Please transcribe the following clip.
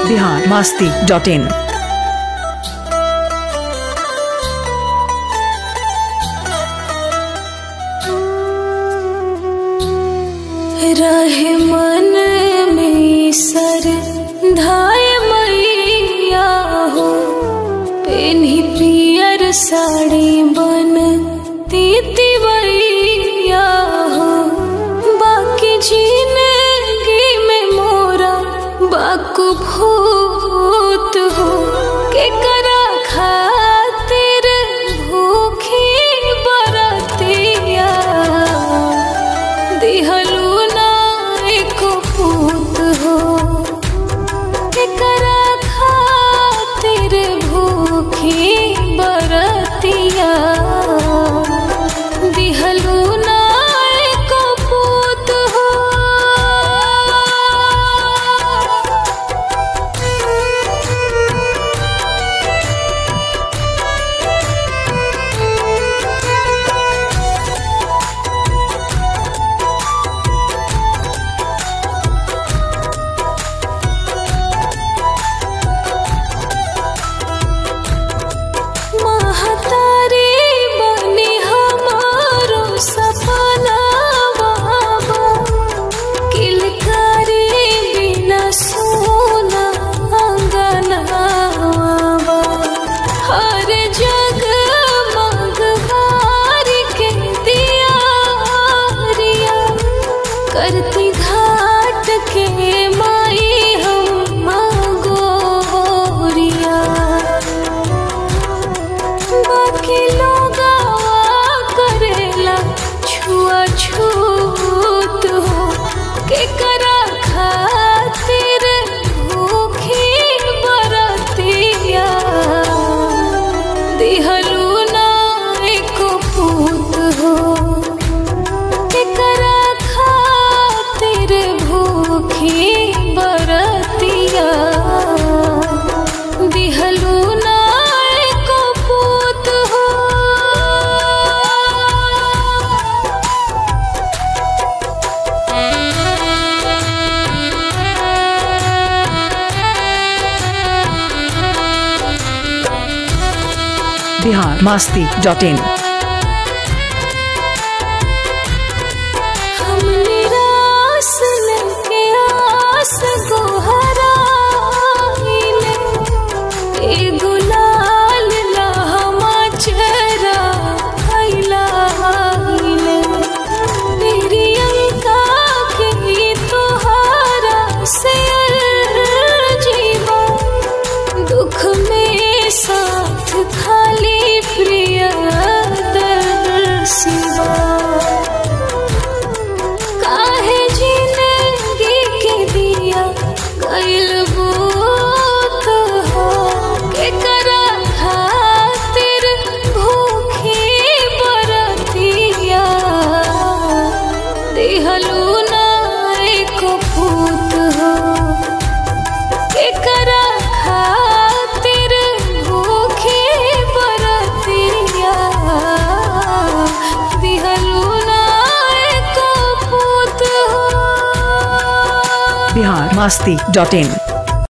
Bihar Masti dot in रहे मन में सर धाय मैया हो पेन्ही पियर साड़ी बन तीतिवैया हो बाकी जिंदगी में मोरा बाकु भूत हो के करा खातिर भूखी बरतिया दिहलू ना एको पूत हो केकरा खातिर भूखी बरतिया दिहलू ना एको पूत हो महतारी बनी हमारो सपना बाबा किलकारी बिना सोना अंगना बाबा हर जग मगवार के दिया रिया करती घाट के माई हम गोरिया बाकी लोग करेला छुआ छूत हो के करा खातिर भूखी बरतिया दिहलू ना एको पूत हो के करा खातिर भूखी बरतिया दिहलू ना एको पूत हो बिहार मास्ती डॉट इन हम निराश लेके आस गोहराइले एगो लाल लहमा चेहरा फैलाइले तेरी अंका के तोहारा से जीवा दुख में साथ खाली प्रिय सिवा काहे जिंदगी के दिया गइल बूत हो के करा खातिर भूखी बरतिया दिहलू ना एको पूत हो के करा खातिर भूखी बरतिया दिहलू ना एको पूत हो बिहार मास्ती डॉट इन